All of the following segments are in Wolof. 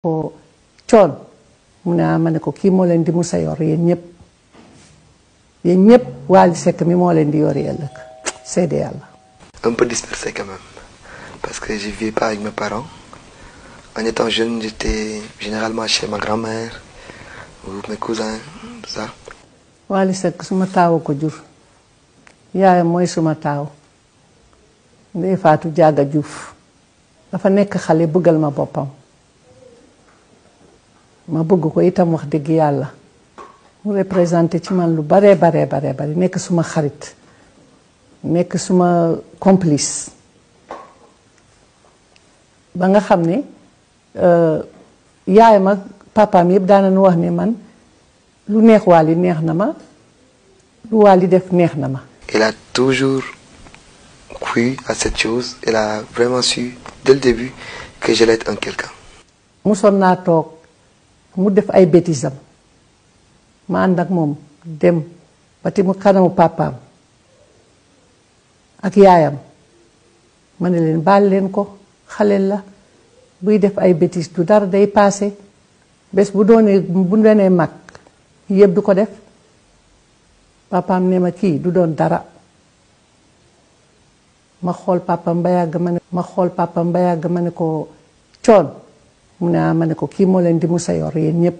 ko coon mu ne ma ne ko kii moo leen di musa yor yéen ñëpp yéen ñëpp Wally Seck mi moo leen di yor ëllëg seede yàlla Un peu dispersé quand même. Parce que je ne vivais pas avec mes parents. En étant jeune, j'étais généralement chez ma grand-mère ou mes cousins, tout ça. Wally Seck suma taaw ko jur yaayam mooy suma taaw ndey faatu jaaga juuf dafa nekk xale bëggal ma boppam ma bëgg ko itam wax dëgg yàlla mu représenté ci man lu baree baree baree bari nekk suma xarit nekk suma complice ba nga xam ne yaayam ak papaam yëpp daanañu wax ne man lu neex Wally neex na ma lu Wally def neex na ma Il a toujours cru à cette chose. Il a vraiment su, dès le début, que j'allais être un quelqu'un. musoon naa toog mu def ay bêtisam ma ànd ak moom dem ba ti mu kanamu papaam ak yaayam ma ne leen baal leen ko xaleel la buy def ay bêtises du dara day paase bés bu doonee bu doonee mag yëpp du ko def papaam ne ma kii du doon dara ma xool papaam ba yàgg ma ne ma xool papaam ba yàgg ma ne ko coon mu ne ah ma ne ko kii moo leen di musa yor yéen ñëpp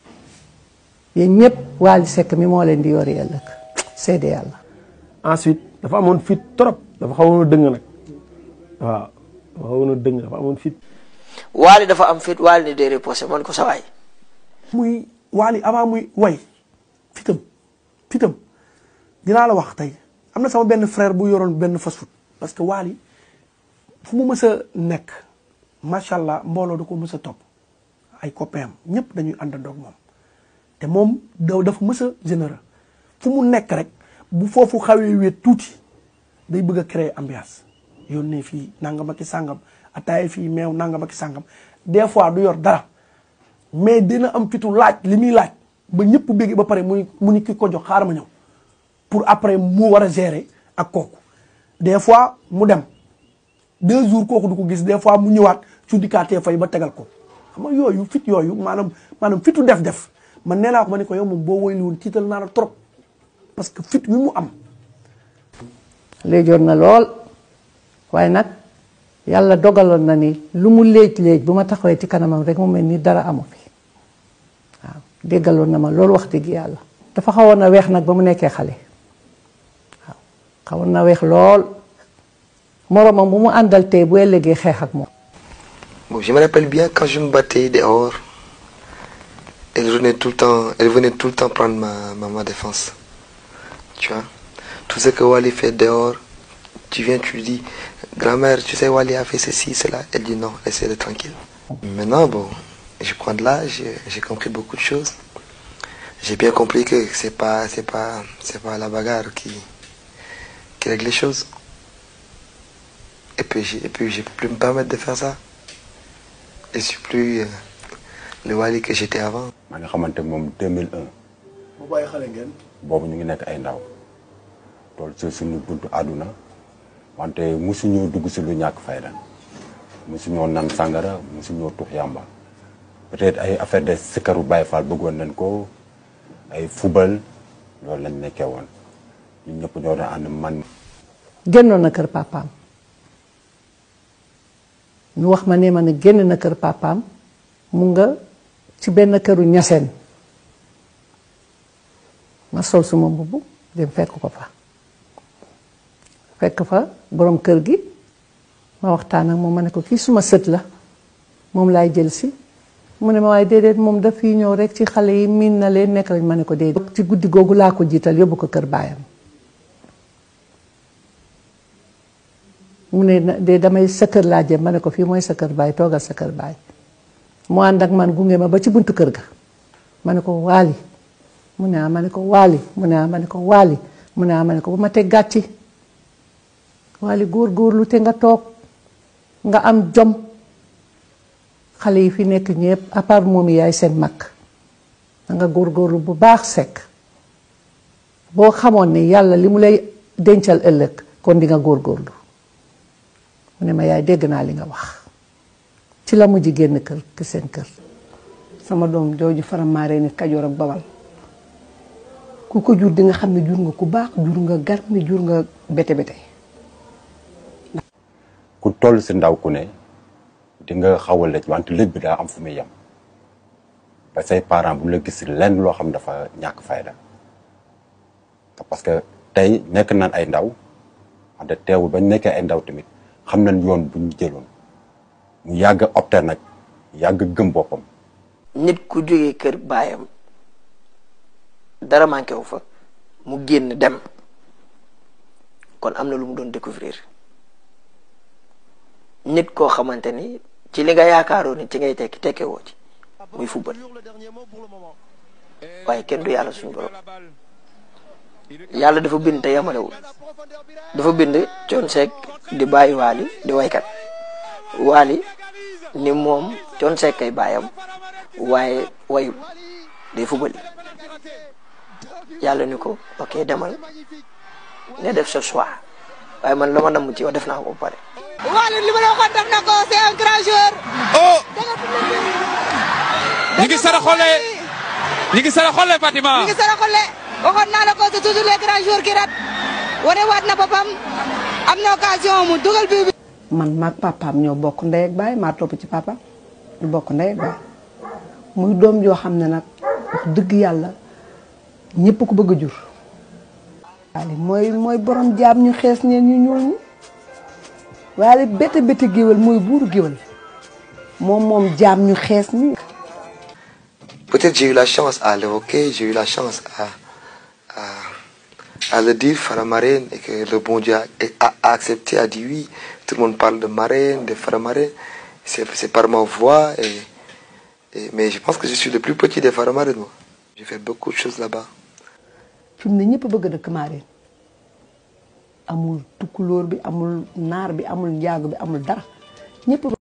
yéen ñëpp Wally Seck mi moo leen di yor ëllëg seede yàlla ensuite dafa amoon fit trop dafa xawoon a dëng nag waaw dafa xawoon a dëng dafa amoon fit Wally dafa am fit Wally ni day reposé man ko sawaay muy Wally avant muy way fitam fitam dinaa la wax tey am na sama benn frère bu yoroon benn fast food parce que Wally fu mu mës a nekk macha allah mbooloo da ko mës a topp ay copains ñëpp dañuy àndandoo ak moom te moom da dafa mës a généreux fu mu nekk rek bu foofu xawee wéet tuuti day bëgg a créer ambiance yónnee fii nangam ak i sàngam ataaya fii meew nangam ak i sàngam des fois du yor dara mais dina am fitu laaj li muy laaj ba ñëpp bégg ba pare mu ni mu ni ki ko jox xaaral ma ñëw pour après mu war a gérer ak kooku des fois mu dem deux jours kooku du ko gis des fois mu ñëwaat su dikkaatee fay ba tegal ko xam nga yooyu fit yooyu maanaam maanaam fitu def-def man nee naa ko ma ne ko yow moom boo woyli woon tiital naa la trop parce que fit wi mu am léejoon na lool waaye nag yàlla dogaloon na ni lu mu léej léej bu ma taxawee ci kanamam rek mu mel ni dara amu fi waaw déggaloon na ma loolu wax dëgg yàlla dafa xawoon na weex nag ba mu nekkee xale waaw xawoon na weex lool moromam bu mu àndal tey bu ëllëgee xeex ak moom Bon, je me rappelle bien quand je me battais dehors, elle venait tout le temps, elle venait tout le temps prendre ma, ma, ma défense. Tu vois Tout ce que Wally fait dehors, tu viens, tu lui dis, grand-mère, tu sais, Wally a fait ceci, cela. Elle dit non, laissez-le tranquille. Maintenant, bon, je prends de l'âge, j'ai compris beaucoup de choses. J'ai bien compris que c'est pas, c'est pas, c'est pas la bagarre qui, qui règle les choses. Et puis, j'ai- et puis, je peux plus me permettre de faire ça. Je suis plus euh, le Wally que j'étais avant. maa ngi xamante moom 2001 bu bàyyi xale ngeen boobu ñu ngi nekk ay ndaw tool ci suñu buntu àdduna wante musuñoo dugg si lu ñàkk fayda musuñoo nan sàngara musuñoo tux yàmba peut-être ay affaire de sikaru Baye Fall bëggoon nañ ko ay fubal loolu lañ nekkee woon ñun ñëpp ñoo doon ànd man génnoon na kër papaam ñu wax ma ne ma ne génn na kër papaam mu nga ci benn këru ñaseen ma sol suma mbubb dem fekk ko fa fekk fa borom kër gi ma waxtaan ak moom ma ne ko kii suma sët la moom laay jël si mu ne ma waaye déedéet moom daf fii ñëw rek ci xale yi miin na leen nekk lañ ma ne ko déedéet ci guddi googu laa ko jiital yóbbu ko kër baayam mu ne na- de damay sa kër laa jëm ma ne ko fii mooy sa kër baay toogal sa kër baay mu ànd ak man gunge ma ba ci buntu kër ga ma ne ko waali mu ne ah ma ne ko waali mu ne ah ma ne ko waali mu ne ah ma ne ko bu ma teg gàcci waali góor-góorlu te nga toog nga am jom xale yi fi nekk ñëpp à part moom yaay seen mag da nga góor-góorlu bu baax sekk boo xamoon ne yàlla li mu lay dencal ëllëg kon di nga góor-góorlu mu ne ma yaay dégg naa li nga wax ci la mujj génn kër ki seen kër sama doom jooju faramaaree nit kajoor ak bawal ku ko jur di nga xam ne jur nga ku baax jur nga gar mi jur nga bete bete ku toll si ndaw ku ne di nga xaw a lëj wante lëj bi daa am fu muy yem ba say parents bu la gis lenn loo xam dafa ñàkk fayda parce que tey nekk nañ ay ndaw wante teewul bañ nekkee ay ndaw tamit xam nañ yoon bu ñu jëloon mu yàgg a opté nag yàgg gëm boppam nit ku jógee kër baayam dara manqué wu fa mu génn dem kon am na lu mu doon découvrir nit koo xamante ni ci li nga yaakaaroo ni ci ngay tekki tekke woo ci muy football waaye kenn du yàlla suñu borom yàlla dafa bind te yamalewul dafa bind Thione Seck di bàyyi Waly di waykat Waly ni moom Thione Seck kay bàyyam waaye wayul day football yàlla ni ko ok demal nga def sa choix waaye man la ma namm ci yow def naa ko ba pare. Waly li ma la waxoon def na ko c'est un grand joueur. oh ñi ngi sara xole ñi ngi sara xole Fatima mi ngi sara xole waxoon naa la ko c'est toujours les grands joueurs qui ratent wane waat na boppam am na occasion mu dugal bii bi. man maag papaam ñoo bokk ndey ak baay maa topp ci papa ñu bokk ndey ak baay muy doom joo xam ne nag wax dëgg yàlla ñëpp ko bëgg a jur. Waly mooy mooy borom jaam ñu xees ñeen ñu ñuul ñi Waly bete bete géwél mooy buuru géwél moom moom jaam ñu xees ñi. Peut-être j'ai eu la chance à l'évoquer, j'ai eu la chance à, à, à le dire, Faramareen, et que le bon Dieu a, a- a accepté, a dit oui. Tout le monde parle de marraine, de Faramareen. C'est c'est par ma voix. Et, et- mais je pense que je suis le plus petit des Faramareen, moi. J'ai fait beaucoup de choses là-bas. fi mu ne ñëpp bëgg a dëkk Mareen amul tukkulóor bi amul naar bi amul njaago bi amul dara ñëpp